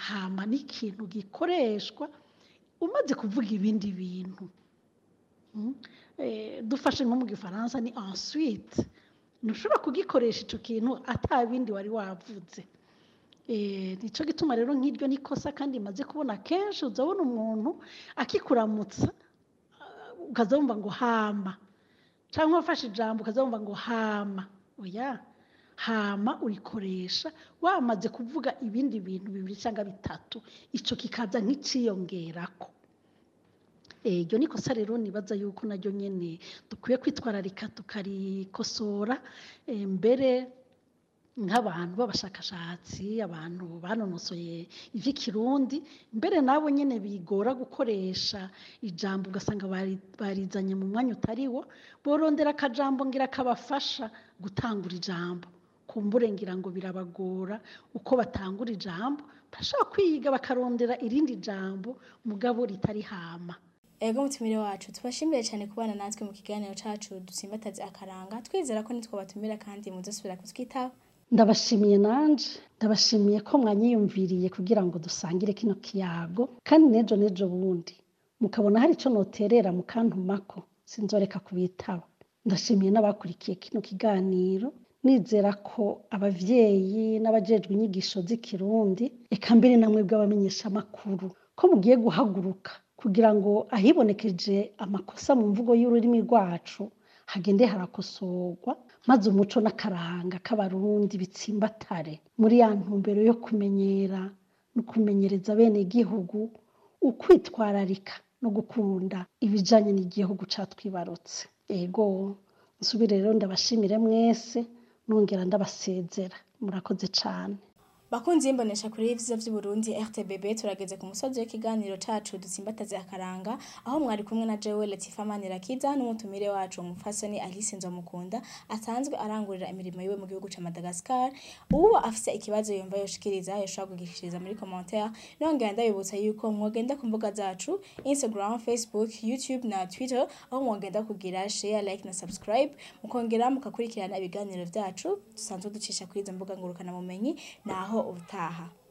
hama n'ikintu gikoreshwa umaze kuvuga ibindi bintu Mm. Eh, dufashe nko mu gifaransa ni ensuite ntushobora kugikoresha icyo kintu ata bindi wari wavuze Eh, nicyo gituma rero nk'iryo ni ikosa kandi maze kubona kenshi uzabona umuntu akikuramutsa ah, ukaza wumva ngo hama cyangwa wafashe ijambo ukaza wumva ngo hama oya hama urikoresha wamaze kuvuga ibindi bintu bibiri cyangwa bitatu icyo kikaza nk'iciyongerako Eh, iryo ni ikosa rero nibaza yuko naryo nyene dukwiye kwitwararika tukarikosora eh, mbere nk'abantu b'abashakashatsi abantu banonosoye ivy'ikirundi mbere nabo nyene bigora gukoresha ijambo ugasanga bari- barizanye mu mwanya utariwo borondera akajambo ngira kabafasha gutangura ijambo kumbure ngira ngo birabagora uko batangura ijambo bashobora kwiga bakarondera irindi jambo mugabo ritari hama ego mutumire wacu tubashimire cyane kubana natwe mu kiganiro cacu dusimbataze akaranga twizera ko nitwo batumira kandi muzosubira kutwitaho ndabashimiye nanje ndabashimiye ko mwanyiyumviriye kugira ngo dusangire kino kiyago kandi nejo nejo bundi mukabona hari ico noterera mukantumako sinzoreka kubitaba ndashimiye n'abakurikiye kino kiganiro nizera ko abavyeyi n'abajejwe inyigisho z'ikirundi eka mbere namwe bw'abamenyeshamakuru ko mugiye guhaguruka kugira ngo ahibonekeje amakosa mu mvugo y'ururimi rwacu hagende harakosorwa maze umuco n'akaranga k'abarundi bitsimbatare muri ya ntumbero yo kumenyera no kumenyereza bene igihugu ukwitwararika no gukunda ibijanye n'igihugu catwibarutse ego nsubire rero ndabashimire mwese nongera ndabasezera murakoze cane bakunzi y'imbonesha kuri y'ivyiza vy'uburundi rtbb turageze ku musozi w'ikiganiro cacu dusimbataze akaranga aho mwari kumwe na jewe latifa manirakiza n'umutumire wacu umufasoni alice nzomukunda asanzwe arangurira imirimo yiwe mu gihugu ca madagascar uwo afise ikibazo yumva yoshikiriza yoshobora kugishikiriza muri commentaire nongera ndabibutsa yuko mwogenda ku mbuga zacu instagram facebook youtube na twitter aho mwogenda kugira share like na subscribe mukongera mukakurikirana ibiganiro vyacu dusanzwe ducisha kuri izo mbuga ngurukana bumenyi naho ubutaha